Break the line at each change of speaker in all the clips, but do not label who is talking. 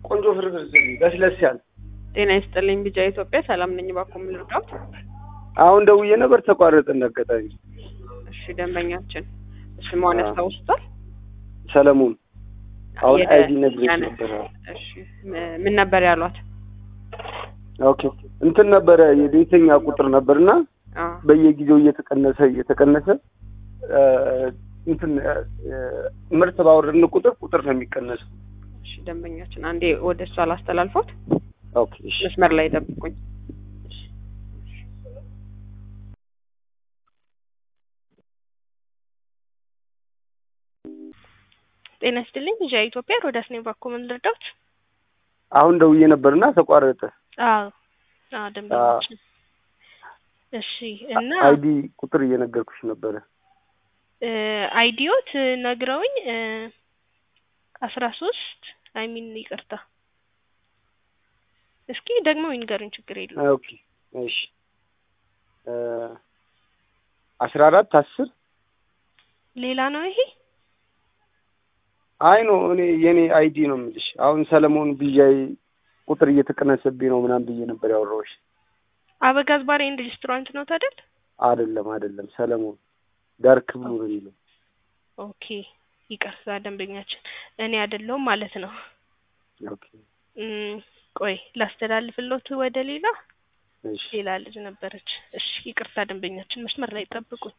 ቆንጆ ፍርፍር ስሪ፣ ለስለስ ያለ።
ጤና ይስጥልኝ ቢጃ ኢትዮጵያ ሰላም ነኝ። እባክዎ ምን ልርዳዎት?
አሁን ደውዬ ነበር ተቋረጠ እንዳጋጣሚ።
እሺ ደንበኛችን ስሟን ያስታውሱታል?
ሰለሞን አሁን
የደ-
አይዲ ነግሬሽ
ያነ-
ነበር።
እሺ ም- ምን ነበር ያሏት?
ኦኬ እንትን ነበረ የቤተኛ ቁጥር ነበርና
አ
በየጊዜው እየተቀነሰ እየተቀነሰ እ፣ እንትን እ፣ ምርት ባወረድን ቁጥር ቁጥር ነው የሚቀነሰው።
እሺ ደንበኛችን አንዴ ወደ እሷ ላስተላልፎት፣
ኦኬ እሺ
መስመር ላይ ጠብቁኝ።
ጤና ይስጥልኝ ዣ ኢትዮጵያ ሮዳስ ነኝ። እባክዎ ምን ልርዳዎት?
አሁን ደውዬ ነበርና ተቋረጠ።
አዎ አዎ ደንበኛችን እሺ እና
አይዲ ቁጥር እየነገርኩሽ ነበረ።
እ፣ አይዲዮት ነግረውኝ እ፣ አስራ ሶስት አይ ሚን ይቅርታ እስኪ ደግሞ ይንገሩኝ ችግር የለውም
ኦኬ እሺ እ፣ አስራ አራት አስር
ሌላ ነው ይሄ
አይ ነው እኔ የኔ አይዲ ነው የምልሽ። አሁን ሰለሞን ቢዣይ ቁጥር እየተቀነሰብኝ ነው ምናምን ብዬ ነበር ያወራሁሽ።
አበጋዝ ባር ኤንድ ሬስቶራንት ነው ታደል
አይደለም አይደለም፣ ሰለሞን ዳርክ ብሉ ነው የሚለው።
ኦኬ ይቅርታ ደንበኛችን እኔ አይደለሁም ማለት ነው
ኦኬ
እም፣ ቆይ ላስተላልፍሎት ወደ ሌላ
እሺ
ሌላ ልጅ ነበረች እሺ ይቅርታ ደንበኛችን መስመር ላይ ጠብቁኝ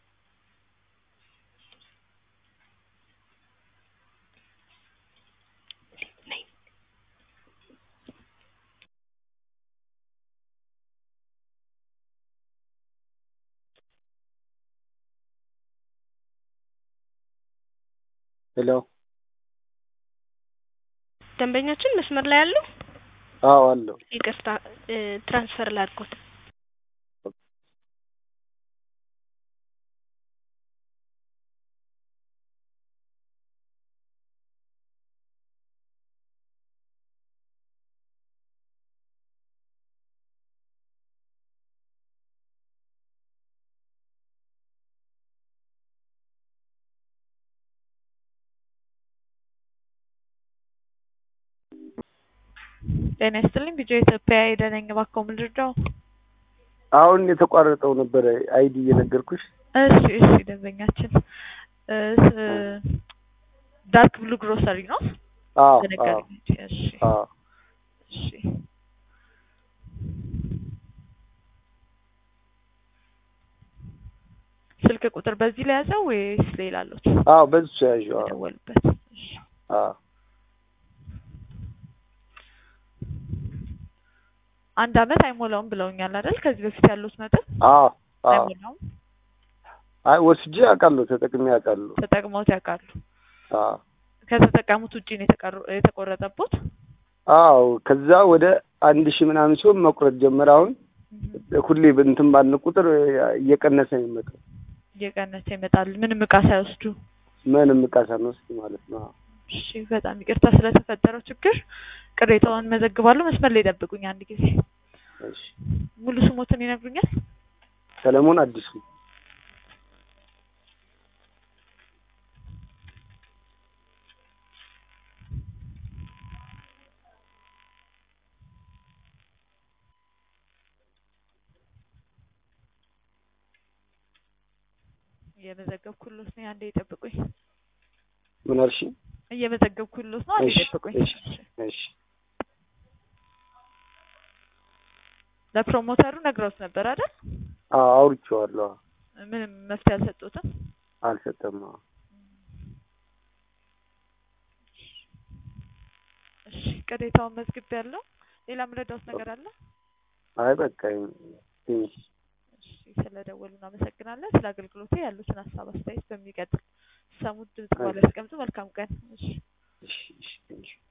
ነይ።
ሄሎ
ደንበኛችን መስመር ላይ ያለው
አዎ አለው።
ይቅርታ እ፣ ትራንስፈር ላድርጎት
ጤና ይስጥልኝ ቢጃ ኢትዮጵያ ሄደነኝ እባክዎ ምን ልርዳው?
አሁን የተቋረጠው ነበረ አይዲ እየነገርኩሽ።
እሺ እሺ ደንበኛችን እ፣ ስ- ዳርክ ብሉ ግሮሰሪ ነው
አዎ አዎ
ተነገረኝ እንጂ እሺ
አዎ
እሺ ስልክ ቁጥር በዚህ ላይ ያዘው ወይስ ሌላ አሉት?
አዎ በዚች ያዥው። አዎ
የደወሉበት እሺ
አዎ
አንድ አመት አይሞላውም ብለውኛል አይደል? ከዚህ በፊት ያሉት መጠን
አዎ አዎ
አይሞላውም።
አይ ወስጄ አውቃለሁ፣ ተጠቅሜ አውቃለሁ።
ተጠቅመውት ያውቃሉ?
አዎ
ከተጠቀሙት ውጪ ነው የተቀሩ- የተቆረጠቦት?
አዎ ከዛ ወደ አንድ ሺህ ምናምን ሲሆን መቁረጥ ጀመረ። አሁን ሁሌ እንትን ባልን ቁጥር እየቀነሰ ነው የሚመጣው።
እየቀነሰ ይመጣል ምንም እቃ ሳይወስዱ።
ምንም እቃ ሳንወስድ ማለት ነው። አዎ።
እሺ በጣም ይቅርታ ስለተፈጠረው ችግር ቅሬታውን መዘግባለሁ። መስመር ላይ ጠብቁኝ አንድ ጊዜ።
እሺ
ሙሉ ስሞትን ይነግሩኛል?
ሰለሞን አዲሱ
እየመዘገብኩሎት ነው። አንዴ ይጠብቁኝ።
ምን አልሽ?
እየመዘገብኩሎት ነው። አንዴ
እሺ
ይጠብቁኝ።
እሺ እሺ
ለፕሮሞተሩ ነግረውት ነበር አይደል?
አዎ አውርቼዋለሁ። አዎ።
ምንም መፍትሄ አልሰጡትም።
አልሰጠም። አዎ
እሺ ቅሬታውን መዝግቤያለሁ። ሌላ ምረዳውት ነገር አለ?
አይ በቃ ትንሽ
እሺ ስለደወሉ እናመሰግናለን። ስለ አገልግሎቱ ያሉትን ሀሳብ አስተያየት በሚቀጥል ሰሙት ድምጽ ባለ ያስቀምጡ። መልካም ቀን። እሺ
እሺ እሺ ትንሽ